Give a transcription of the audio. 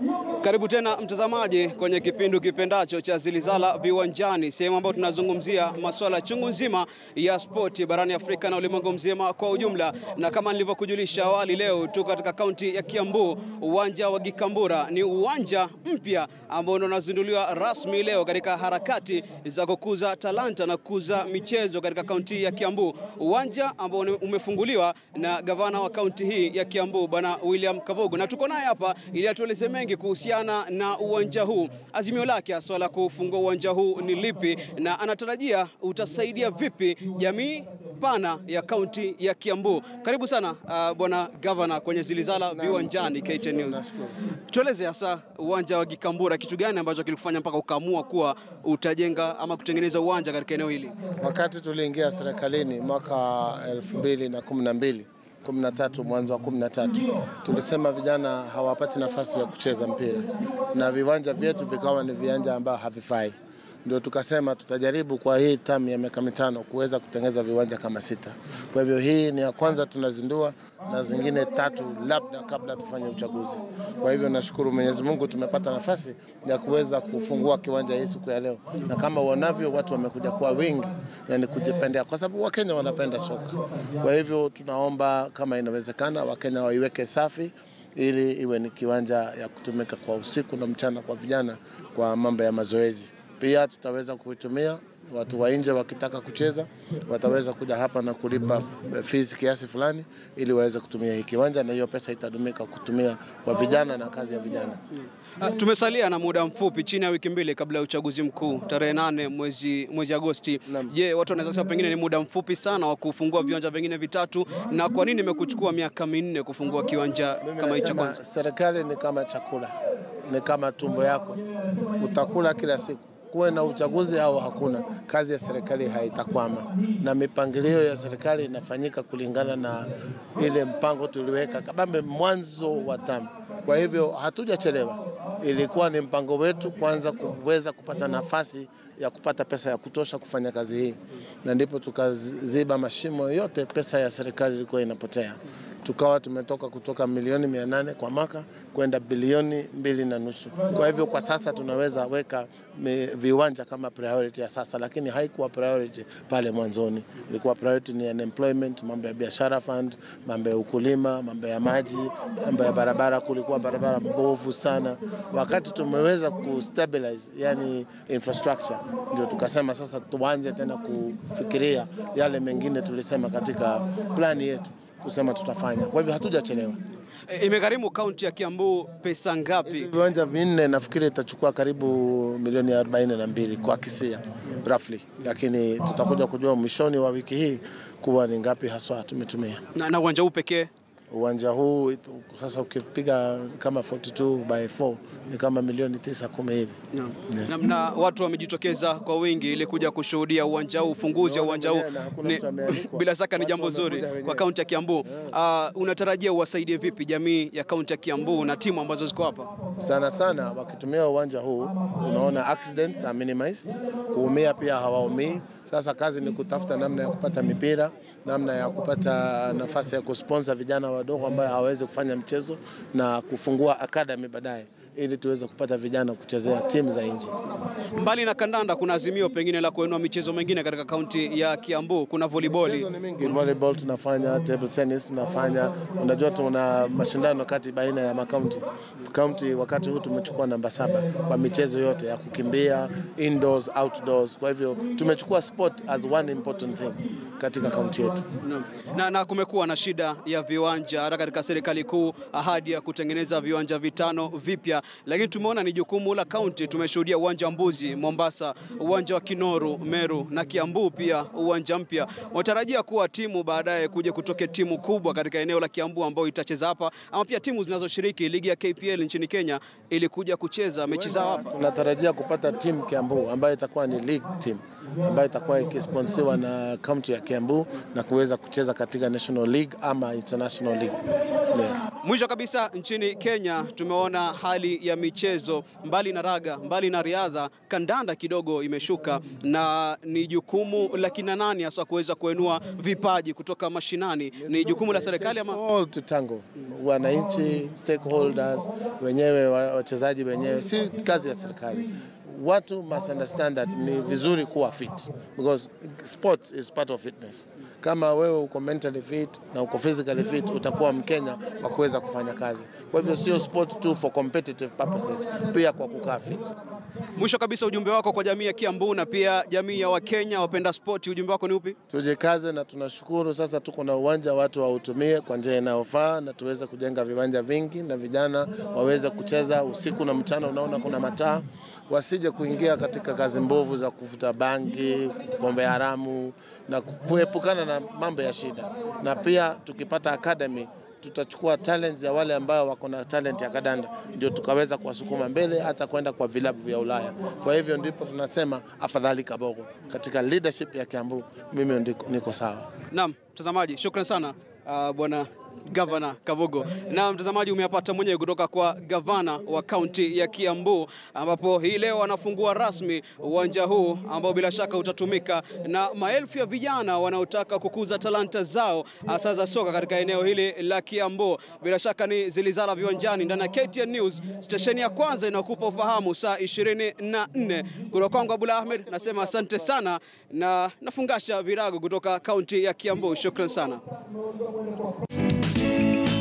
Karibu tena mtazamaji kwenye kipindi kipendacho cha Zilizala Viwanjani, sehemu ambayo tunazungumzia masuala chungu nzima ya spoti barani Afrika na ulimwengu mzima kwa ujumla. Na kama nilivyokujulisha awali, leo tuko katika kaunti ya Kiambu, uwanja wa Gikambura. Ni uwanja mpya ambao ndio unazinduliwa rasmi leo katika harakati za kukuza talanta na kukuza michezo katika kaunti ya Kiambu, uwanja ambao umefunguliwa na gavana wa kaunti hii ya Kiambu Bwana William Kabogo, na tuko naye hapa ili atueleze mengi kuhusiana na uwanja huu. Azimio lake haswa la kufungua uwanja huu ni lipi, na anatarajia utasaidia vipi jamii pana ya kaunti ya Kiambu? Karibu sana uh, bwana gavana kwenye Zilizala Viwanjani KTN News. Tueleze hasa uwanja wa Gikambura, kitu gani ambacho kilikufanya mpaka ukaamua kuwa utajenga ama kutengeneza uwanja katika eneo hili? Wakati tuliingia serikalini mwaka 2012 13 mwanzo wa 13 tulisema vijana hawapati nafasi ya kucheza mpira na viwanja vyetu vikawa ni viwanja ambao havifai. Ndio tukasema tutajaribu kwa hii tamu ya miaka mitano kuweza kutengeneza viwanja kama sita. Kwa hivyo hii ni ya kwanza tunazindua na zingine tatu labda kabla tufanye uchaguzi. Kwa hivyo nashukuru Mwenyezi Mungu tumepata nafasi ya kuweza kufungua kiwanja hii siku ya leo, na kama uonavyo watu wamekuja kwa wingi na ni kujipendea, kwa sababu Wakenya wanapenda soka. Kwa hivyo tunaomba kama inawezekana, Wakenya waiweke safi ili iwe ni kiwanja ya kutumika kwa usiku na mchana kwa vijana kwa mambo ya mazoezi. Pia tutaweza kuitumia watu wa nje wakitaka kucheza wataweza kuja hapa na kulipa fees kiasi fulani ili waweze kutumia hii kiwanja, na hiyo pesa itadumika kutumia kwa vijana na kazi ya vijana. Uh, tumesalia na muda mfupi chini ya wiki mbili kabla ya uchaguzi mkuu tarehe nane mwezi, mwezi Agosti. Je, watu wanaweza sema pengine ni muda mfupi sana wa kufungua viwanja vingine vitatu, na kwa nini imekuchukua miaka minne kufungua kiwanja kama hicho? Kwanza serikali ni kama chakula, ni kama tumbo yako, utakula kila siku kuwe na uchaguzi au hakuna, kazi ya serikali haitakwama, na mipangilio ya serikali inafanyika kulingana na ile mpango tuliweka kabambe mwanzo wa tamu. Kwa hivyo hatujachelewa, ilikuwa ni mpango wetu kwanza kuweza kupata nafasi ya kupata pesa ya kutosha kufanya kazi hii, na ndipo tukaziba mashimo yote, pesa ya serikali ilikuwa inapotea tukawa tumetoka kutoka milioni mia nane kwa mwaka kwenda bilioni mbili na nusu. Kwa hivyo kwa sasa tunaweza weka viwanja kama priority ya sasa, lakini haikuwa priority pale mwanzoni. Ilikuwa priority ni unemployment, mambo ya biashara fund, mambo ya ukulima, mambo ya maji, mambo ya barabara. Kulikuwa barabara mbovu sana. Wakati tumeweza kustabilize, yani infrastructure, ndio tukasema sasa tuanze tena kufikiria yale mengine tulisema katika plani yetu kusema tutafanya. Kwa hivyo hatujachelewa. E, imegharimu kaunti ya Kiambu pesa ngapi? Viwanja vinne nafikiri itachukua karibu milioni 42 kwa kisia roughly, lakini tutakuja kujua mwishoni wa wiki hii kuwa ni ngapi haswa tumetumia. Na, na uwanja huu pekee uwanja huu sasa ukipiga kama 42 by 4 ni kama milioni tisa kumi hivi no. Yes. Na, na watu wamejitokeza kwa wingi ili kuja kushuhudia uwanja huu, ufunguzi wa uwanja huu bila shaka ni jambo zuri kwa kaunti ya Kiambu. Uh, unatarajia uwasaidie vipi jamii ya kaunti ya Kiambu na timu ambazo ziko hapa? Sana sana wakitumia uwanja huu, unaona accidents are minimized, kuumia pia hawaumii. Sasa kazi ni kutafuta namna ya kupata mipira, namna ya kupata nafasi ya kusponsor vijana wadogo ambao hawawezi kufanya mchezo na kufungua academy baadaye ili tuweze kupata vijana kuchezea timu za nje. Mbali na kandanda, kuna azimio pengine la kuinua michezo mingine katika kaunti ya Kiambu. Kuna volleyball, volleyball tunafanya, table tennis tunafanya. Unajua tuna mashindano kati baina ya makaunti. Kaunti wakati huu tumechukua namba saba kwa michezo yote ya kukimbia, indoors, outdoors. Kwa hivyo tumechukua sport as one important thing katika kaunti yetu. Na, na, na kumekuwa na shida ya viwanja hata katika serikali kuu, ahadi ya kutengeneza viwanja vitano vipya, lakini tumeona ni jukumu la kaunti. Tumeshuhudia uwanja wa Mbuzi Mombasa, uwanja wa Kinoru Meru na Kiambu pia uwanja mpya. Watarajia kuwa timu baadaye kuja kutoke timu kubwa katika eneo la Kiambu ambayo itacheza hapa, ama pia timu zinazoshiriki ligi ya KPL nchini Kenya ili kuja kucheza mechi zao hapa. Tunatarajia kupata timu Kiambu ambayo itakuwa ni league team ambayo itakuwa ikisponsiwa na kaunti ya Kiambu na kuweza kucheza katika National League ama International League. Yes. Mwisho kabisa, nchini Kenya tumeona hali ya michezo, mbali na raga, mbali na riadha, kandanda kidogo imeshuka, na ni jukumu la kina nani hasa kuweza kuinua vipaji kutoka mashinani? Ni jukumu la serikali ama All to tango, wananchi, stakeholders wenyewe, wa- wachezaji wenyewe, si kazi ya serikali. Watu must understand that ni vizuri kuwa fit because sports is part of fitness. Kama wewe uko mentally fit na uko physically fit, utakuwa Mkenya wa kuweza kufanya kazi. Kwa hivyo sio sport tu for competitive purposes, pia kwa kukaa fit. Mwisho kabisa, ujumbe wako kwa jamii ya Kiambu na pia jamii ya Wakenya wapenda spoti, ujumbe wako ni upi? Tujikaze na tunashukuru sasa tuko na uwanja, watu wautumie kwa njia inayofaa na tuweze kujenga viwanja vingi na vijana waweze kucheza usiku na mchana. Unaona kuna mataa, wasije kuingia katika kazi mbovu za kuvuta bangi, pombe haramu na kuepukana na mambo ya shida. Na pia tukipata academy tutachukua talents ya wale ambao wako na talent ya kadanda, ndio tukaweza kuwasukuma mbele hata kwenda kwa vilabu vya Ulaya. Kwa hivyo ndipo tunasema afadhali Kabogo katika leadership ya Kiambu, mimi ndiko, niko sawa. Naam, mtazamaji, shukran sana uh, bwana Gavana Kabogo. Na mtazamaji, umeyapata mwenyewe kutoka kwa gavana wa kaunti ya Kiambu, ambapo hii leo anafungua rasmi uwanja huu ambao bila shaka utatumika na maelfu ya vijana wanaotaka kukuza talanta zao hasa za soka katika eneo hili la Kiambu. Bila shaka ni Zilizala Viwanjani ndani ya KTN News, stesheni ya kwanza inakupa ufahamu saa 24. Kutoka kwangu Abdul Ahmed nasema asante sana na nafungasha virago kutoka kaunti ya Kiambu. Shukran sana.